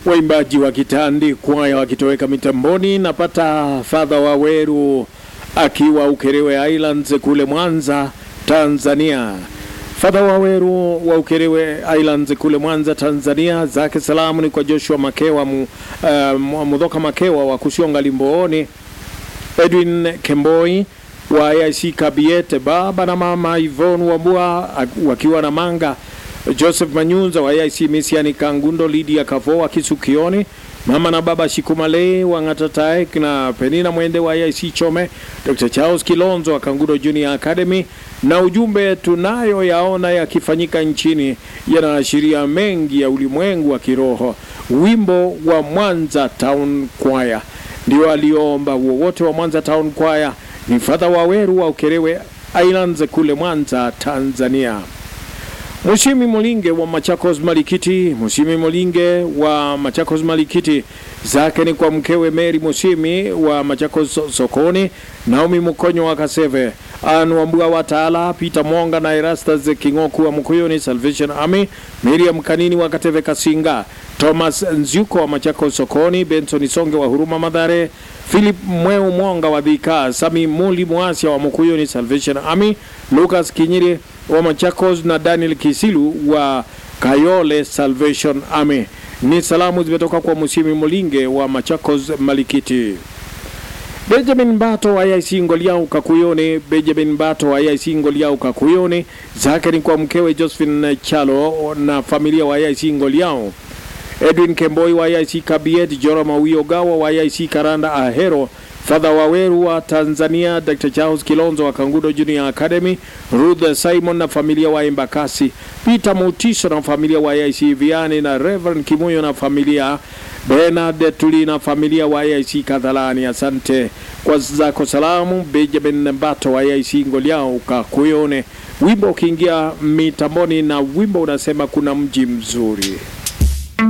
waimbaji wa kitandi kwaya wakitoweka mitamboni. Napata Fadha Waweru akiwa Ukerewe Islands kule Mwanza, Tanzania. Fadha Waweru wa Ukerewe Islands kule Mwanza, Tanzania, zake salamu ni kwa Joshua Makewa mu, uh, Mudhoka Makewa wa Kusionga Limbooni, Edwin Kemboi wa AIC Kabiete, baba na mama Ivon Wambua wakiwa na Manga, Joseph Manyunza wa AIC Misiani Kangundo, Lydia Kavo wa Kisukioni, mama na baba Shikumale wa Ngatataek na Penina Mwende wa AIC Chome, Dr. Charles Kilonzo wa Kangundo Junior Academy. Na ujumbe tunayo yaona yakifanyika nchini yanaashiria mengi ya ulimwengu wa kiroho. Wimbo wa Mwanza Town Choir ndio aliomba wowote wa Mwanza Town Choir ni Fadha Waweru wa Ukerewe Islands kule Mwanza, Tanzania. Mushimi Molinge wa Machakos Malikiti, Mushimi Molinge wa Machakos Malikiti, zake ni kwa mkewe Mary Mushimi wa Machakos Sokoni, Naomi Mukonyo wa Kaseve, Ann Wambua wa Taala, Peter Mwonga na Erastus Kingoku wa Mkuyuni Salvation Army, Miriam Kanini wa Kateve Kasinga, Thomas Nzyuko wa Machakos Sokoni, Benson Songe wa Huruma Madhare, Philip Mweu Mwonga wa Dhika, Sami Muli Mwasia wa Mkuyuni Salvation Army, Lucas Kinyiri wa Machakos na Daniel Kisilu wa Kayole Salvation Army. Ni salamu zimetoka kwa Musimi Molinge wa Machakos Malikiti. Benjamin Bato wa IC Ngoliau Kakuyone, Benjamin Bato wa IC Ngoliau Kakuyone, zake ni kwa mkewe Josephine Chalo na familia wa IC Ngoliau. Edwin Kemboi wa IC Kabiet, Jora Mawio Gawa wa IC Karanda Ahero, Fadha Waweru wa Tanzania, Dr. Charles Kilonzo wa Kangudo Junior Academy, Ruth Simon na familia wa Embakasi, Peter Mutiso na familia wa IC Viani na Reverend Kimuyo na familia Bernard Tuli na familia wa IC Kadhalani. Asante kwa zako salamu. Benjamin Mbato wa IC Ngoliao Kakuyone, wimbo ukiingia mitamboni na wimbo unasema kuna mji mzuri.